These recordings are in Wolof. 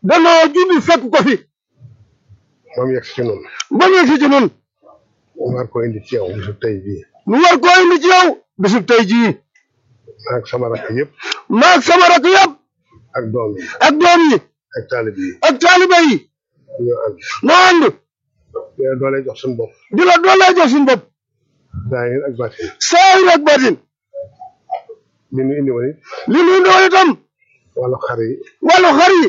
danoo jubbi fekk ko fi ba mu yegg si ci noonu ba mu si ci nun mu war ko indi ci yow bisu tey bii nu war koo indi ci yow bisub tey jii ak sama rakk yëpp maag sama rakk yëpp ak doom yi ak doom yi ak taalib yi ak taalibe yi ñoo ànd noo ànd dina doole jox suñu bopp di la doolee jox suñu bopp zaahir ak baatin saayir ak batin li ñu indi woon it li nu doon itam wàllu xar yi wàllu xar yi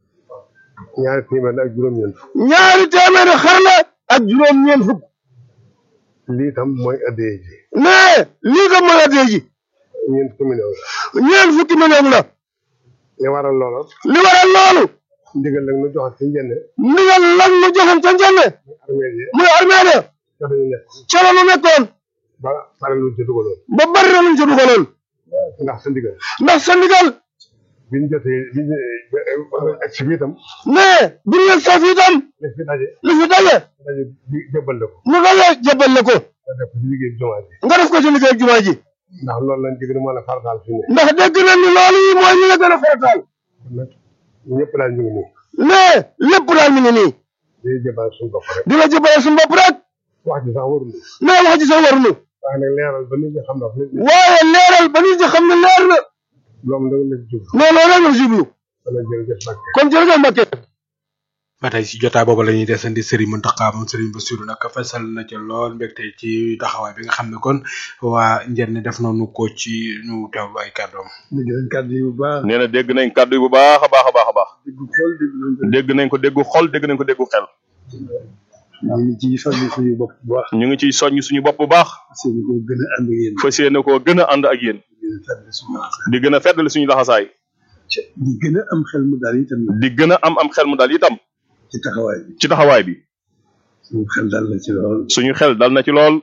ñaari téeméer ak juróom-ñeent fukk ñaari téeméeri xar la ak juróom-ñeent fukk lii itam mooy addee ji mais lii ko mooy addee ji ñeent fukki million la ñeent fukki million la li waral loola li waral loolu ndigal nag nu joxe ci njënne ndigal lan mu joxoon ca njëmme armée yi muy armée de ca dañu nekk ca la nu nekkoon ba pare lu ci dugaloon ba bari na luñ ca dugaloon ndax sa ndigal ndax sa ndigal bi ñu jotee bi ñu ak si bi itam mais bu ñu leen saf itam li fi daje li fi daje daje di jëbbal la ko mu daje jëbal la ko nga def ko ci liggéey jumaa ji nga def ko ci liggéey jumaa ji ndax loolu lañ digg moo la farataal fi ne ndax dégg nañ ni loolu yi mooy ñu la gën a farataal kon nag ñëpp daal ñu ngi nii mais lépp daal mi ngi nii day jëbal suñu bopp rek di la jëbale suñu bopp rek wax ji sax warul mais wax ji sax warunu waaye nag leeral ba nit ñi xam na nit ñi waaye leeral ba nit ñi xam ne leer na loolu nag la ci jub mais loolu rek la jublu dana jërëjëf Mbacke kon jërëjëf Mbacke ba tey ci jotaay boobu la ñuy desandi Serigne Mountakha moom Serigne Bassirou nag fesal na ca lool mbégte ci taxawaay bi nga xam ne kon waa Njenne def nañu ko ci ñu teewlu ay kàddoom. dégg nañ kàddu yi bu baax nee na dégg nañ kàddu yi bu baax a baax a baax a baax dégg xol dégg nañ ko dégg nañ ko déggu xol dégg nañ ko déggu xel ñu ngi ciy soññ suñu bopp bu baax ñu ngi ciy soññ suñu bopp bu baax seen ko gën a ànd ak yéen fas yéene koo gën a ànd ak yéen gën a fàttali suñu laxasaay di gën a feddali suñu laxasaay di gën a am xel mu daal itam nag di gën a am am xel mu dal itam ci taxawaay bi ci taxawaay bi suñu xel dal na ci lool suñu xel dal na ci lool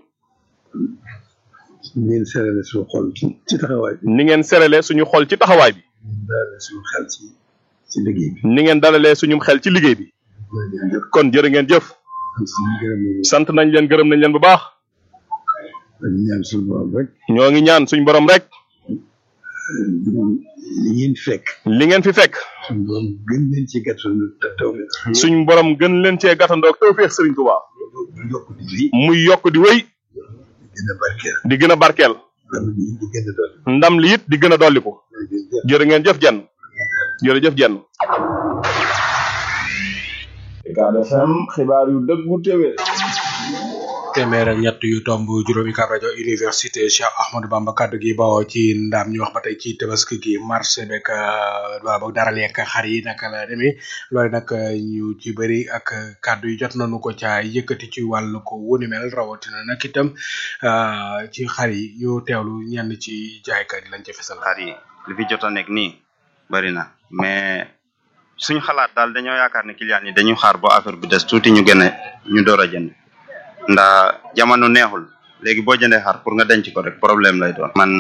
ngeen serale suñu xol ci ci taxawaay bi ni ngeen serale suñu xol ci taxawaay bi ngeen dalale suñu xel ci ci liggéey bi ni ngeen dalalee suñu xel ci liggéey bi jërëjëf kon jërë ngeen jëf suñu gërëm ñu sant nañ leen gërëm nañ leen bu baax dañu ñaan suñu borom rek ñoo ngi ñaan suñu borom rek li ngeen fekk li ngeen fi fekk suñu borom gën leen ci gàttal te taw bi suñu borom gën leen cee gàttandoog tawfeex Serigne Touba yokk di wéy muy yokk di wéy gën a barkeel di gën a barkeel am di di gën a doon ndam li it di gën a dolliku jërë ngeen jëf jenn jërëjëf jenn Ucab FM xibaar yu dëggu téwé téeméer ak ñett yu tomb juróomi kab rajo université Cheikh Ahmadou Bamba kaddu gi bawoo ci ndaam ñu wax ba tey ci tabaski gi marché beeg wala boog dara lekk xar yi naka la demee loolu nag ñu ci bëri ak kaddu yi jot nañu ko ca yëkkati ci wàllu ko wuni mel rawatina nag itam ah, ci xar yi ñu teewlu ñenn ci jaaykat yi lañ ci fesal. xar yi li fi jot a nekk nii bari na mais suñu xalaat daal dañoo yaakaar ne client yi dañuy xaar ba affaire bi des tuuti ñu gën a ñu door a jënd ndax jamono neexul léegi boo jëndee xar pour nga denc ko rek problème lay doon. man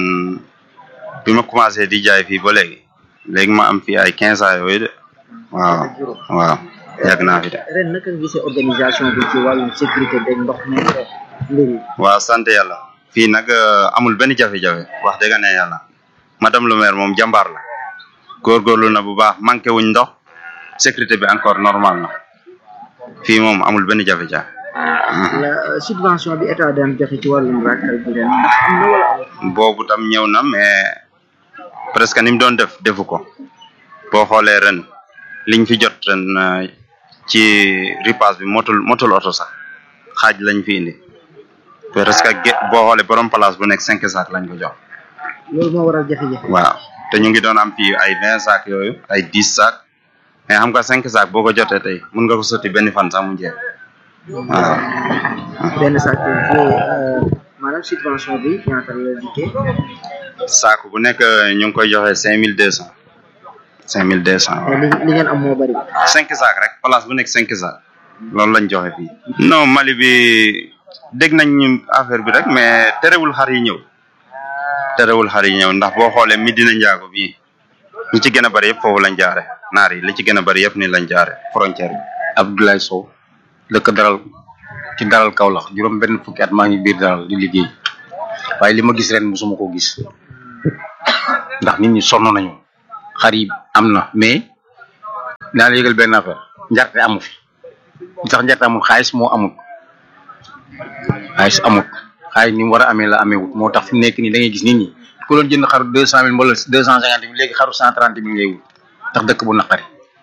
bi ma commencé di jaay fii ba léegi léegi ma am fii ay quinze ans yooyu de waaw waaw yàgg naa fi de. ren naka nga gisee organisation bi ci wàllum sécurité beeg ndox mi ak mbir yi waaw sant yàlla fii nag euh, amul benn jafe-jafe wax dëgg ne yàlla madame le maire moom jàmbaar la góorgóorlu na bu baax manqué wuñ ndox sécurité bi encore normal na fii moom amul benn jafe-jafe la subvention bi état daan joxe ci wàllum rakkal bi ren ndax am na wala amul boobu tam ñëw na mais presque ni mu doon def defu ko boo xoolee ren liñ fi jot ren euh, ci ripaas bi motul motul oto sax xaaj lañ fi indi presque ge- boo xoolee borom place bu nekk cinq sacs lañ ko jox loolu moo waral jafe-jafe waaw te ñu ngi doon am fii ay vingt sacs yooyu ay dix sacs mais xam nga cinq sacs boo ko jotee tey mun nga ko sotti benn fan sax mu jeex waaw benn sac bi maanaam subvention bi ñaata la dikkee saako bu nekk ñu ngi koy joxe cinq mille deux cent cinq mille deux cent te li li ngeen am moo bari cinq sacs rek place bu nekk cinq sacs loolu lañ joxe fii non Mali bi dégg nañ ñu affaire bi rek mais terewul xar yi ñëw terewul xar yi ñëw ndax boo xoolee Medina Njaago bii ñi ci gën a bari yëpp foofu lañ jaare naar yi li ci gën a bari yëpp ni lañ jaare frontière bi Abdoulaye Sow dëkk daral ci daral Kaolack juróom benn fukki at maa ngi biir daral di liggéey waaye li ma gis ren musuma ko gis ndax nit ñi sonn nañu xar yi am na mais naa la yëgal benn affaire njarte amu fi li tax njarte amul xaalis moo amul xaalis amul xaalis ni mu war a amee la amee wut moo tax fi mu nekk nii da ngay gis nit ñi ku doon jënd xaru deux cent mille wala deux cent cinquante mille léegi xaru cent trente mille ngay wut tax dëkk bu naqari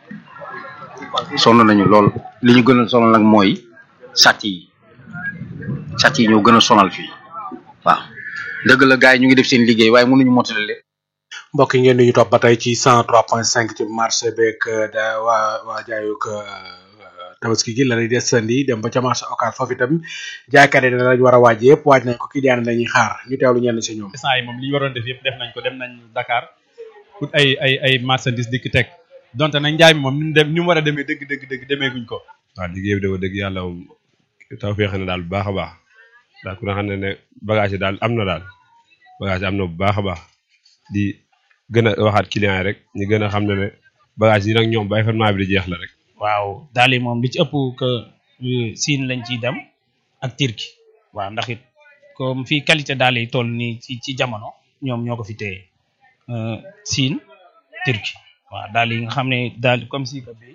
sonn nañu lool li ñu gën a sonal nag mooy sàcc yi sàcc yi ñoo gën a sonal fii waaw dëgg la gars yi ñu ngi def seen liggéey waaye mënuñu motale lépp mbokk yi ngeen di ñu topp ba tey ci 103.5 ci marché beeg da waa waa jaayuk tabaski gi la ñuy desandi dem ba ca marché occas foofu itam jaaykat yi danañ war a waaj yëpp waaj nañ ko client yi lañuy xaar ñu teewlu ñenn si ñoom. instant yi moom li ñu waroon def yëpp def nañ ko dem nañ Dakar pour ay ay ay marchandises di ki teg donte nag njaay mi moom ni mu dem ni mu war a demee dëgg dëgg dëgg demeeguñ ko. waaw liggéey bi dafa dëgg yàlla moom taw feex na daal bu baax a baax daal ku ne xam ne ne bagage yi daal am na daal bagage yi am na bu baax a baax di gën a waxaat client yi rek ñu gën a xam ne ne bagage yi nag ñoom ba événement bi di jeex la rek waaw daal yi moom li ci ëpp que siin lañ ciy dem ak turki waaw ndax it comme fii qualité daal yi toll nii ci ci jamono ñoom ñoo ko fi téye siin turki waaw daal yi nga xam ne daal comme si que bi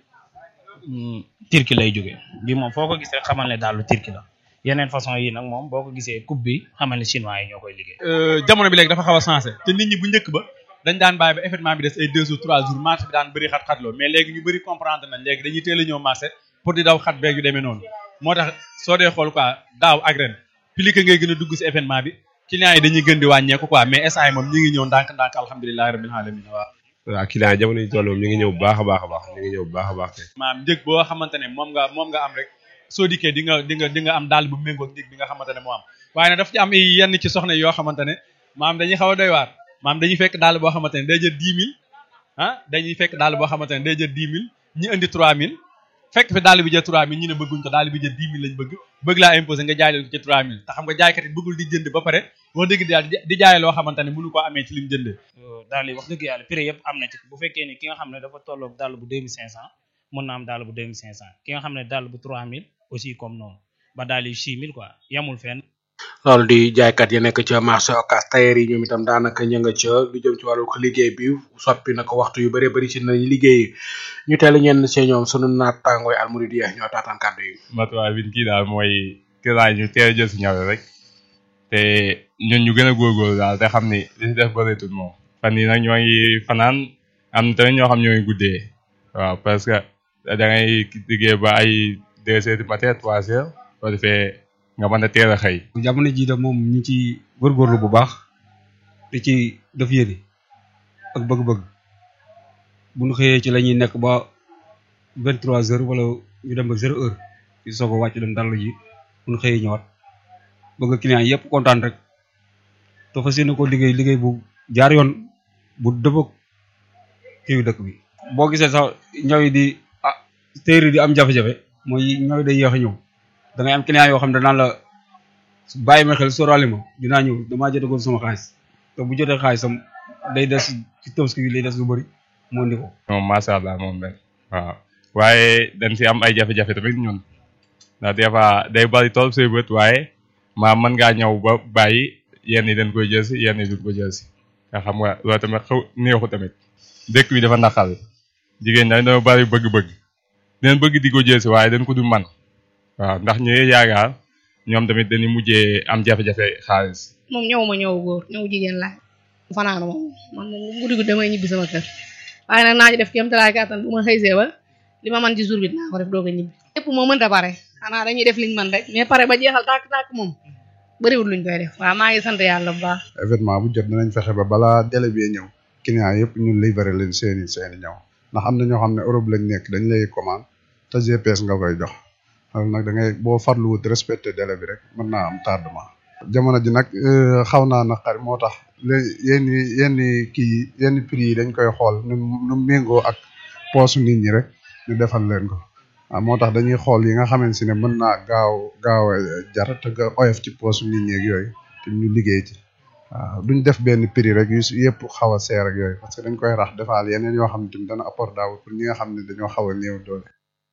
turki lay jóge bi moom foo ko gis rek xamal ne daalu turki la yeneen façon yi nag moom boo ko gisee coupe bi xamal ne chinois yi ñoo koy liggéey. jamono bi léegi dafa xaw a changé te nit ñi bu njëkk ba dañ daan bàyyi ba événement bi des ay deux jours trois jours marché bi daan bëri xat-xat loo mais léegi ñu bëri comprendre nañ léegi dañuy teel a ñëw marché pour di daw xat beeg yu demee noonu moo tax soo dee xool quoi daaw ak ren plus que ngay gën a dugg si événement bi clients yi dañuy gën di wàññeeku quoi mais instant yi moom ñi ngi ñëw ndànk-ndànk alhamdulilahi rabbil alamin waaw waaw client yi jamono yi toll moom ñu ngi ñëw bu baax a baax a baax ñu ngi ñëw bu baax a baax tey maam njëg boo xamante ne moom nga moom nga am rek soo dikkee di nga di nga di nga am daal bu méngoo ak njëg bi nga xamante ne moo am waaye nag daf ci am yenn ci soxna yoo xamante ne maam dañuy xaw a doy waar maam dañuy fekk daal boo xamante ne day jël dix mille ah dañuy fekk daal boo xamante ne day jël dix mille ñi indi trois mille fekk fi daal bi jël trois mille ñu ne bëgguñ ko daal bi jël dix mille lañ bëgg bëgg laa imposé nga jaay leen ko ci trois mille te xam nga jaaykat yi bëggul di jënd ba pare wax dëgg daal di jaay loo xamante ne mënu koo amee ci lim jëndee daal yi wax dëgg yàlla prix yëpp am na ci bu fekkee ni ki nga xam ne dafa tolloog dàll bu deux mille cinq cent mën na am dàll bu deux mille cinq cent ki nga xam ne dàll bu trois mille aussi comme noonu ba daal yi six mille quoi yamul fenn loolu di jaaykat yi nekk ca marché occas tailleur yi ñoom itam daanaka ña nga ca lu jëm ci wàllu liggéey bi soppi na ko waxtu yu bëree bëri ci nañu liggéey ñu teel ñenn see ñoom sunu naataangooy almuridiya ñoo taataan kàddu yi matuwaay bi kii daal mooy kilaay ñu teel a jël si ñaw rek te ñun ñu gën a góorgóorlu daal te xam ni li si def bëreetul moom fan yi nag ñoo ngi fanaan am na tamit ñoo xam ñoo ngi guddee waaw parce que da ngay liggéey ba ay deux heures du matin trois heures boo defee nga mën a teel a xëy. jamono jii de moom ñu ci góorgóorlu bu baax di ci def yéene ak bëgg-bëgg bu ñu xëyee ci la ñuy nekk ba vingt trois heures wala ñu dem ba zéro heure di soog a wàcc dem dallu ji bu ñu xëyee ñëwaat bëgg client yëpp kontaan rek te fas yéene ko liggéey liggéey bu jaar yoon bu dëppoo kii dëkk bi. boo gisee sax ñaw yi di ah téere di am jafe-jafe mooy ñaw yi day yéex a ñëw. da ngay am client yoo xam ne danaan la bàyyi ma xel sóoraale ma dinaa ñëw damaa jotagoon sama xaalis te bu jotee xaalisam day des ci tabaski bi lay des lu bëri moo indi ko. moom macha allah moom benn waaw waaye dañ si am ay jafe-jafe tamit ñun ndax des fois day bari tool say bët waaye maa mën ngaa ñëw ba bàyyi yenn yi dañ koy jël si yenn yi duñ ko jël si nga xam nga loolu tamit xaw neexu tamit dëkk bi dafa naqal jigéen ñi dañoo bari bëgg-bëgg dinañ bëgg di ko jël si waaye dañ ko du man waaw ndax ñu yaakaar ñoom tamit dañuy mujjee am jafe-jafe xaalis. moom ñëw ma ñëw góor ñëw jigéen laa fanaanu moom man moom guddi guddi damay ñibbi sama kër waaye nag naa ci def kéem talaay kàttan bu ma xëysee ba li ma mën ci jour bi dinaa ko def doog a ñibbi. lépp moo mënta pare xanaa dañuy def liñ mën rek mais pare ba jeexal tàkk tàkk moom bëriwul luñ koy def waaw maa ngi sant yàlla bu baax. événement bu jot dinañ fexe ba balaa délai bi ñëw client yëpp ñun livré leen seeni seeni ñëw ndax am na ñoo xam ne Europe lañ nekk dañ lay commande te GPS nga koy jox loolu nag da ngay boo farluwut respecté délai bi rek mën naa am tardement. jamono ji nag xaw naa naqari moo tax léegi yenn yenn kii yenn prix yi dañ koy xool nu nu méngoo ak poosu nit ñi rek ñu defal leen ko waaw moo tax dañuy xool yi nga xamante ne mën naa gaaw gaaw a jar te nga oyof ci poosu nit ñi ak yooyu te ñu liggéey ci waaw duñ def benn prix rek yu yëpp xaw a seer ak yooyu parce que dañ koy rax defaal yeneen yoo xam ne tamit dana abordable pour ñi nga xam ne dañoo xaw a néew doole.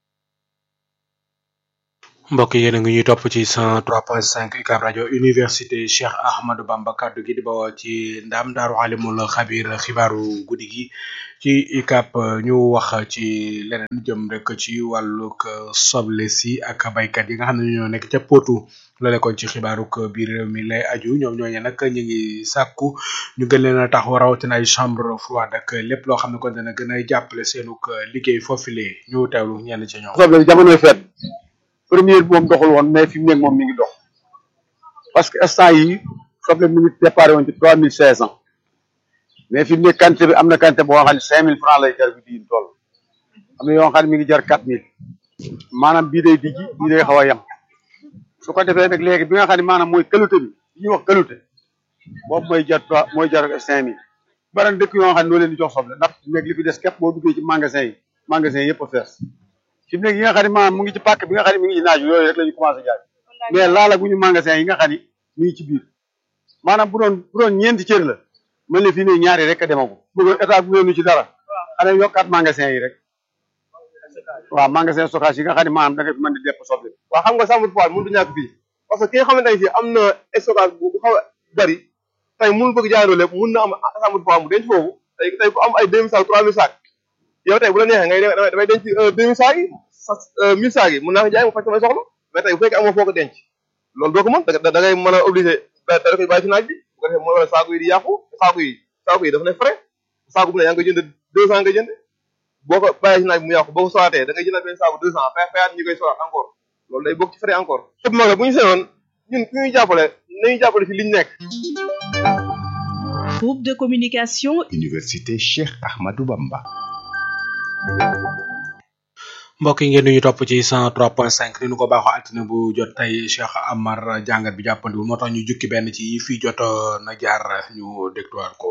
mbokk yéen a ngi ñuy topp ci 103.5 UCAB rajo université Cheikh Ahmadou Bamba kaddu gi di bawoo ci ndam daaru alimul xabir xibaaru guddi gi ci ICAP ñu wax ci leneen jëm rek ci wàllug soble si ak baykat yi nga xam ne ñoo nekk ca Potou la nekkoon ci xibaaruk biir réew mi lay aju ñoom ñooñu nag ñu ngi sàkku ñu gën leen a taxaw rawatina ay chambre froide ak lépp loo xam ne kon dana gën a jàppale seenug liggéey foofule ñu teewlu ñenn ci ñoom. soble jamonoy feet première bi moom doxul woon mais fi mu nekk moom mi ngi dox parce que instant yi soble mi ngi déparé woon ci trois mille cinq cent mais fi mu nekk quantité bi am na quantité boo xam ne cinq mille francs lay jar bi diin toll am na yoo xam ne mi ngi jar quatre mille maanaam bii day dijji bii day xaw a yem su ko defee nag léegi bi nga xam ne maanaam mooy qualité bi li ñuy wax qualité boobu mooy jar trois mooy jar cinq mille baran dëkk yoo xam ne noo leen di jox soble ndax nekk li fi des képp boo duggee ci magasin yi magasin yëpp a fees fi mu nekk yi nga xam ne maanaam mu ngi ci pàkk bi nga xam ne mi ngi ci naaj yooyu rek la ñu commencé jaay mais laala gu ñu magasin yi nga xam ne mi ngi ci biir maanaam bu doon bu doon ñeenti cër la mën na fi ne ñaari rek a demagu bëggoon état bu ñu ci dara xanaa yokkaat magasin yi rek waaw magasin stockage yi nga xam ne maanaam da nga fi mën di depp soble waaw xam nga chambre froide mënut a ñàkk fii parce que ki nga xamante ne si am na stockage bu bu xaw a bari tey mënul bëgg jaayandoo lépp mun na am chambre froide mu denc foofu tey tey ku am ay deux mille sacs trois mille sacs yow tey bu la neexee ngay damay damay denc deux mille sacs yi sa mille sacs yi mun naa ko jaay mu faj samay soxla mais tey bu fekkee amoo foo ko denc loolu doo ko mën da da ngay mën a obligé da da koy bàyyi ci naaj bi bu ko defee mooy wala saako yi di yàqu saako yi saako yi dafa ne frais saako bu ne yaa ngi koy jënd deux cent nga jënd boo ko bàyyee ci naaj bi mu yàqu boo ko soraatee da ngay jëndal benn saako deux cent fay fayaat ñi koy soraat encore loolu day bokk ci frais encore lépp mag la bu ñu seenoon ñun ku ñuy jàppale nañu jàppale ci liñ nekk Groupe de communication Université Cheikh Ahmadou Bamba. mbokk yi ngeen di ñu topp ci 103.5 ni nu ko baaxoo altine bu jot tey Cheikh Amar jàngat bi jàppandiwul moo tax ñu jukki benn ci yi fii jot na jaar ñu dégluwaat ko.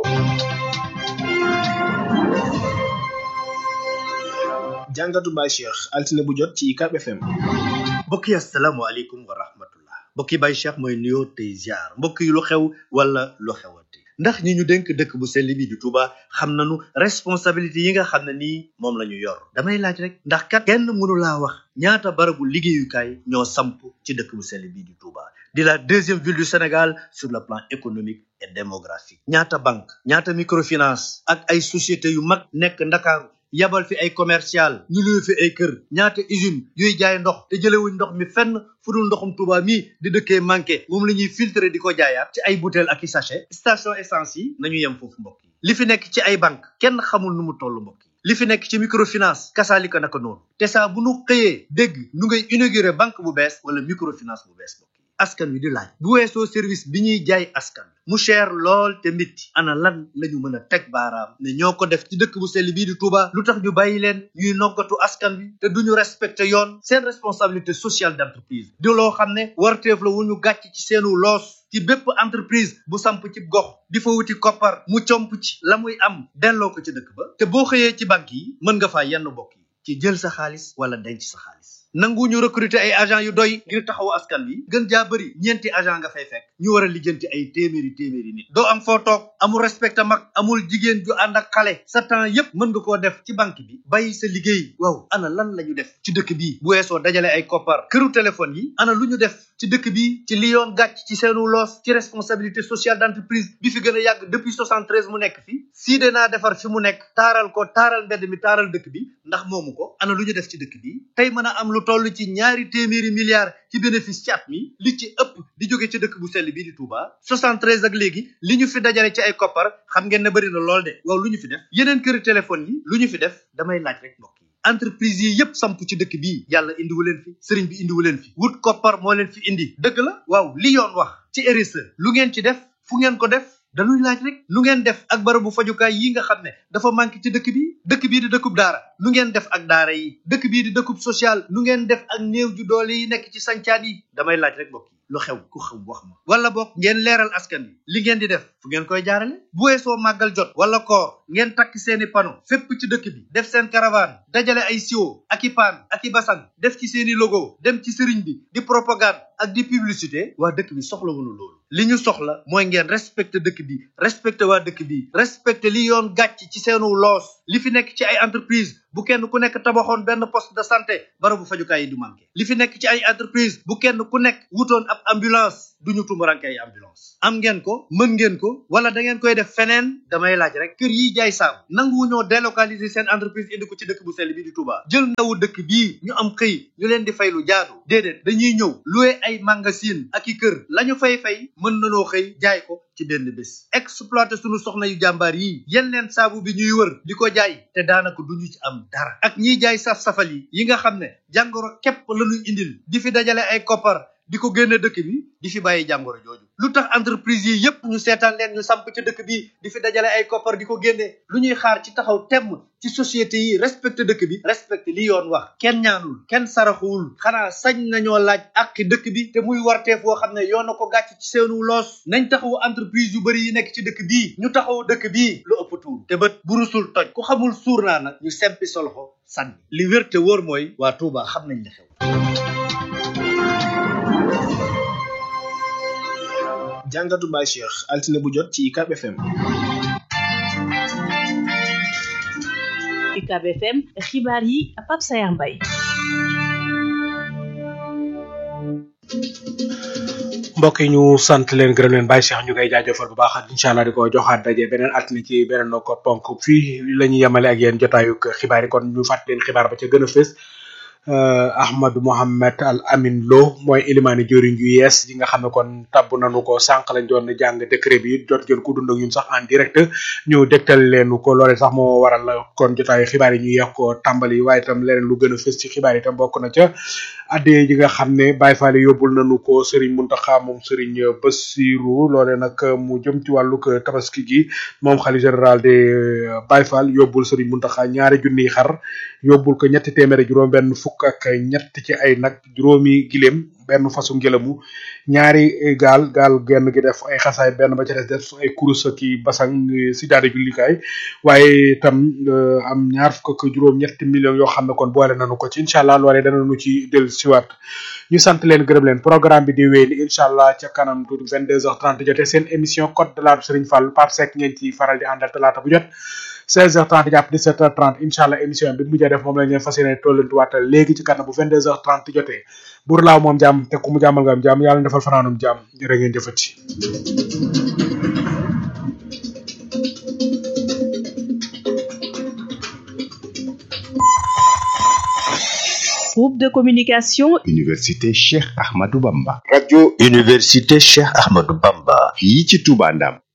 jàngatu Baye Cheikh altine bu jot ci UCAB FM. mbokk yi asalaamaaleykum wa rahmatullah mbokk yi Baye Cheikh mooy nuyoo tey ziar mbokk yi lu xew wala lu xewati ndax ñi ñu dénk dëkk bu sell bi di Touba xam nañu responsabilité yi nga xam ne nii moom la ñu yor damay laaj rek ndax kat kenn mënu laa wax ñaata barabu liggéeyukaay ñoo samp ci dëkk bu sell bi di Touba di la deuxième ville du Sénégal sur le plan économique et démographique ñaata banque ñaata microfinance ak ay société yu mag nekk Ndakaaru yabal fi ay commercial ñu luy fi ay kër ñaata usine yuy jaay ndox te jëlewuñ ndox mi fenn fu dul ndoxum Touba mii di dëkkee manqué moom la ñuy filtrer di ko jaayaat ci ay bouteille ak i sachet station essence yi nañu yem foofu mbokk yi li fi nekk ci ay banque kenn xamul nu mu toll mbokk yi li fi nekk ci microfinance kasaalika naka noonu te saa bu nu xëyee dégg nu ngay inauguré banque bu bees wala microfinance bu bees mbokk yi askan wi di laaj bu weesoo service bi ñuy jaay askan mu cher lool te métti ana lan la ñu mën a teg baaraam ne ñoo ko def ci dëkk bu sell bii di Touba lu tax ñu bàyyi leen ñuy noggatu askan wi te duñu respecté yoon seen responsabilité sociale d'entreprise di loo xam ne warteef la wu ñu gàcc ci seenu loos ci bépp entreprise bu samp ci gox di fa wuti koppar mu comp ci la muy am delloo ko ci dëkk ba te boo xëyee ci banque yi mën nga faa yenn bokk yi ci jël sa xaalis wala denc sa xaalis nangu ñu recruter ay agent yu doy ngir taxawu askan wi gën jaa bëri ñeenti agent nga fay fekk ñu war a lijjanti ay téeméeri téeméeri nit doo am foo toog amul respecté mag amul jigéen ju ànd ak xale sa temps yépp mën nga koo def ci banque bi bàyyi sa liggéey waaw ana lan la ñu def ci dëkk bi bu weesoo dajale ay koppar këru téléphone yi ana lu ñu def ci dëkk bi ci li yoon gàcc ci seenu loos ci responsabilité sociale d'entreprise bi fi gën a yàgg depuis 73 mu nekk fi sii de naa defar fi mu nekk taaral ko taaral mbedd mi taaral dëkk bi ndax moomu ko ana lu ñu def ci dëkk bi tey mën a am lu toll ci ñaari téeméeri milliards ci bénéfice ci at mi li ci ëpp di jóge ci dëkk bu sell bii di Touba 73 ak léegi li ñu fi dajale ci ay koppar xam ngeen ne bëri na lool de waaw lu ñu fi def yeneen këri téléphone yi lu ñu fi def damay laaj rek mbokk yi entreprise yi yépp samp ci dëkk bii yàlla indiwu leen fi sëriñ bi indiwu leen fi wut koppar moo leen fi indi dëgg la waaw li yoon wax ci RSE lu ngeen ci def fu ngeen ko def dañuy laaj rek lu ngeen def ak barabu fajukaay yi nga xam ne dafa manqué ci dëkk bi dëkk bii di dëkkub daara lu ngeen def ak daara yi dëkk bii di dëkkub social lu ngeen def ak néew ju doole yi nekk ci sancaan yi damay laaj rek mbokk yi lu xew ku xam wax ma wala bokk ngeen leeral askan wi li ngeen di def fu ngeen koy jaarale bu weesoo màggal jot wala koor ngeen takk seeni pano fépp ci dëkk bi def seen caravane dajale ay siwo ak i paan ak i basang def ci seeni logo dem ci sëriñ bi di propagande ak di publicité waa dëkk bi soxla wunu loolu li ñu soxla mooy ngeen respecté dëkk bi respecté waa dëkk bi respecté li yoon gàcc ci seenu loos li fi nekk ci ay entreprise bu kenn ku nekk tabaxoon benn poste de santé barabu fajukaay yi du manqué li fi nekk ci ay entreprise bu kenn ku nekk wutoon ab ambulance duñu tumuranke ay ambulance am ngeen ko mën ngeen ko wala da ngeen koy def feneen damay laaj rek kër yi jaay saabu nanguwu ñoo délocaliser seen entreprise indi ko ci dëkk bu sell bi di Touba jël ndawu dëkk bii ñu am xëy ñu leen di fay lu jaadu déedéet dañuy ñëw loué ay magasin ak i kër lañu fay fay mën nanoo xëy jaay ko ci benn bés exploité sunu soxna yu jàmbaar yi yen leen saabu bi ñuy wër di ko jaay te daanaka duñu ci am dara ak ñiy jaay saf-safal yi yi nga xam ne jàngoro képp lañuy indil di fi dajale ay koppar di ko génne dëkk bi di fi bàyyi jàngoro jooju lu tax entreprise yi yépp ñu seetaan leen ñu samp ca dëkk bi di fi dajale ay koppar di ko génne lu ñuy xaar ci taxaw temm ci société yi respecté dëkk bi respecté li yoon wax kenn ñaanul kenn saraxuwul xanaa sañ nañoo laaj àqi dëkk bi te muy warteef woo xam ne yoon na ko gàcc ci seenu loos nañ taxawu entreprise yu bari yi nekk ci dëkk bii ñu taxawu dëkk bii lu ëpp tuur te bët burusul toj ku xamul suur naa nag ñu sempi sa loxo sànni li wér te wóor mooy waa Touba xam nañ li xew jàngatu Baye Cheikh altine bu jot ci UCAB FM. UCAB FM xibaar yi Pape Sayar Mbaye. mbokk yi ñu sant leen gërëm leen Baye Cheikh ñu koy jaajëfal bu baax incha allah di ko joxaat daje beneen altine ci beneen ko ponk fii la ñuy yemale ak yéen jotaayu xibaar yi kon ñu fàttali leen xibaar ba ca gën a fës. Ahmadou Mohamed Al Amin Lo mooy ilimaani jëriñ ju yees yi nga xam ne kon tabb nañu ko sànq lañ doon jàng décret bi jot ngeen ko dund ak ñun sax en direct ñu dégtal leen ko loolee sax moo waral kon jotaayu xibaar yi ñu yeex ko tàmbali waaye itam leneen lu gën a fës ci xibaar yi itam bokk na ca addee ji nga xam ne Baye Fall yóbbul nañu ko Serigne Mountakha moom Serigne Bassirou loolee nag mu jëm ci wàllug tabaski gi moom xali général de Baye Fall yóbbul Serigne Mountakha ñaari junniy xar yóbbul ko ñetti téeméeri juróom benn fukk ak ñett ci ay nag juróomi giléem benn fasu ngelamu ñaari gaal gaal genn gi def ay xasaay benn ba ca des def ay kurus ak i basang si daade jullikaay waaye itam am ñaar fukk ak juróom ñetti millions yoo xam ne kon boole nañu ko ci incha allah loolee danañu ci del siwaat ñu sant leen gërëm leen programme bi di wéy ni incha allah ca kanam tuuti 22h30 jotee seen émission code de la Serigne Fall Pape Seck ngeen ci faral di àndal talaata bu jot 16h30 jàpp 17h30 incha allah émission bi mujjee def moom la ñu fas yéene tollantuwaatal léegi ci kanam bu 22h30 jotee buur laaw moom jàmm te ku mu jàmmal nga am jàmm yàlla defal fanaanum jàmm jërë ngeen jëfati Groupe de communication Université Cheikh Ahmadou Bamba. radio université Cheikh Ahmadou Bamba fii ci Touba Ndam